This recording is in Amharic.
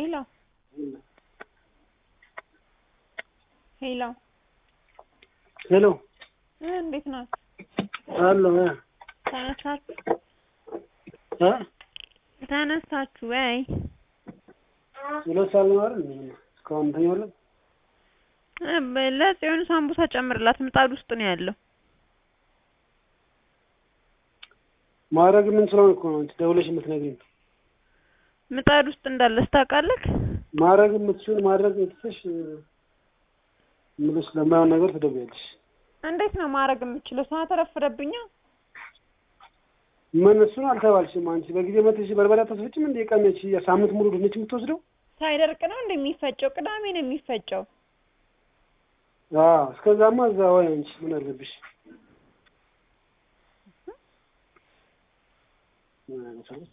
ሄሎ ሄሎ ሄሎ እ እንዴት ናችሁ? አሎ እ ተነሳችሁ እ ተነሳችሁ ወይ? ሁለት ሰዓት ነው አይደል? እንዴ እስካሁን እንተኛለን። እ በ- ለጽዮን ሳምቡሳ ጨምርላት ምጣድ ውስጥ ነው ያለው። ማድረግ የምንችለውን እኮ ነው አንቺ ደውለሽ የምትነግሪኝ። ምጣድ ውስጥ እንዳለች ታውቃለህ? ማድረግ የምትችይውን ማድረግ ትተሽ ምልሽ ለማይሆን ነገር ትደውያለሽ። እንዴት ነው ማድረግ የምችለው? ሰዓት ረፍደብኛ። ምን እሱን አልተባልሽም አንቺ በጊዜ መጥተሽ በርበሬ አታስፈጭም እንዴ? ቀነች ሳምንት ሙሉ ድንች የምትወስደው? ሳይደርቅ ነው እንደሚፈጨው? ቅዳሜ ነው የሚፈጨው። አዎ እስከዛማ እዛ ወይ አንቺ ምን አለብሽ? ምን አይነት ሰው